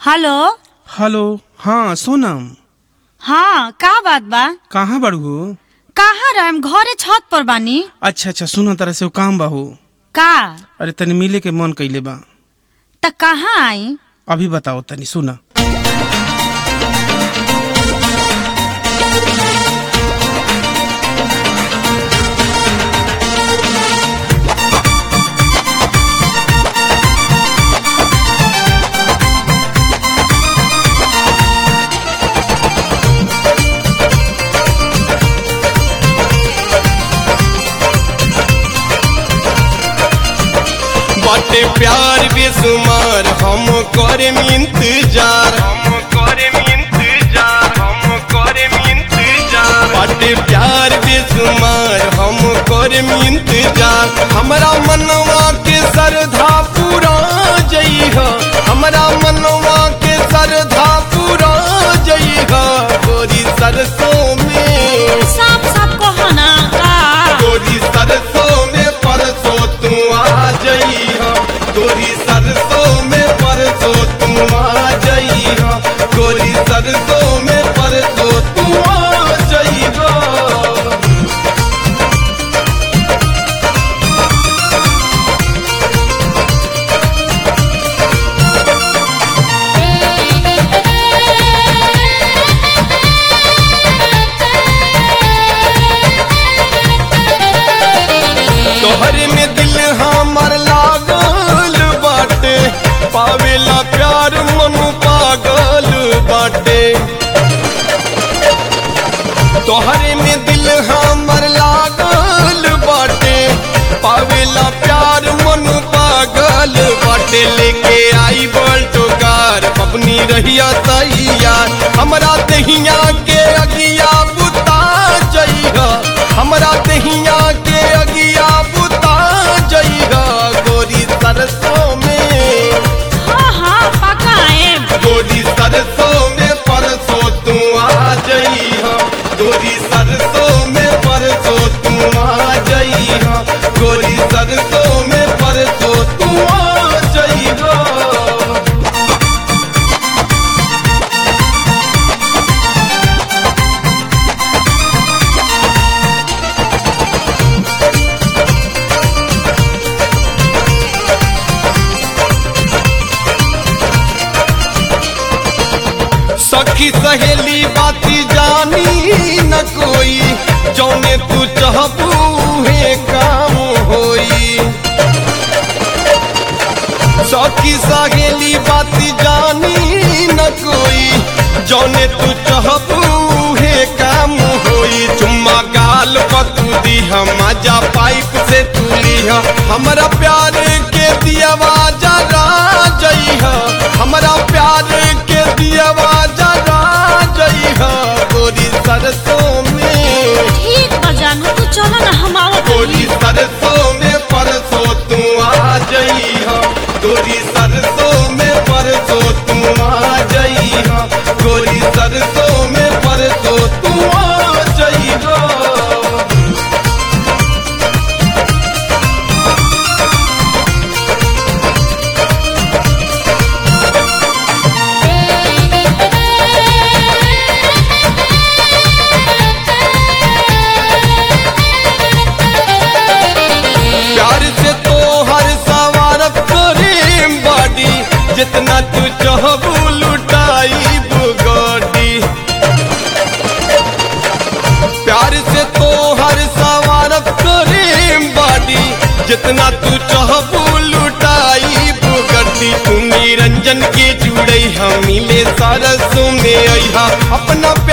hello hello हाँ सोनम हाँ का बात बा कहाँ बड़ू कहाँ रहम घरे छत पर बानी अच्छा अच्छा सुन तरह से वो काम बाहू का अरे तनी मिले के मन कैले बा त कहाँ आई अभी बताओ तनी सुना बाटे प्यार बेसुमार हम करे इंतजार हम करे इंतजार हम करे इंतजार बाटे प्यार बेसुमार हम करे इंतजार हमरा मनवा के सरधा पूरा जइह हमरा मनवा के सरधा पूरा जइह गोरी सरसों में साफ साफ कहो ना का गोरी सरसों में परसों तू आ जइहा गोरी सरसों में परसों तू आ जइहा गोरी सरसों में परसों तू आ जइहा तोहर में दिल हमर लागल बाटे पावेला प्यार मन पागल बाटे तोहरे में दिल हमर लागल बाटे पावेला प्यार मन पागल बाटे लेके आई बल्टो कार अपनी रहिया तैयार हमरा दहिया के अगिया बुता जइहा हमरा दहिया के अगिया बुता जइहा गोरी सरसों में हाँ हाँ पक्का आएम गोरी सरसों में परसों तू आ जइहा गोरी सरसों में परसों तू आ जइहा गोरी सरसों में परसों तू आ जइहा सखी सहेली बाती जानी न कोई जौने तू चाहबू हे काम होई सखी सहेली बाती जानी न कोई जौने तू चाहबू हे काम होई चुम्मा गाल पतू दी हम मजा पाइप से तू लिहा हमरा प्यार के दियावा जरा जइहा हमरा प्यार के दियावा जरा जइहा गोरी सरसों में ठीक बा जानू तू चलो ना हम आवत गोरी सरसों में परसों तू आ जइहा गोरी सरसों में परसों तू आ जइहा गोरी सरसों में परसों तू आ जइहा प्यार से तो हर सवारत करे बाडी जितना तू चाहबू लुटाई बुगाडी प्यार से तो हर सवारत करे बाडी जितना तू चाहबू लुटाई बुगटी तू निरंजन के जुड़ई हम मिले सरसों में अइहा अपना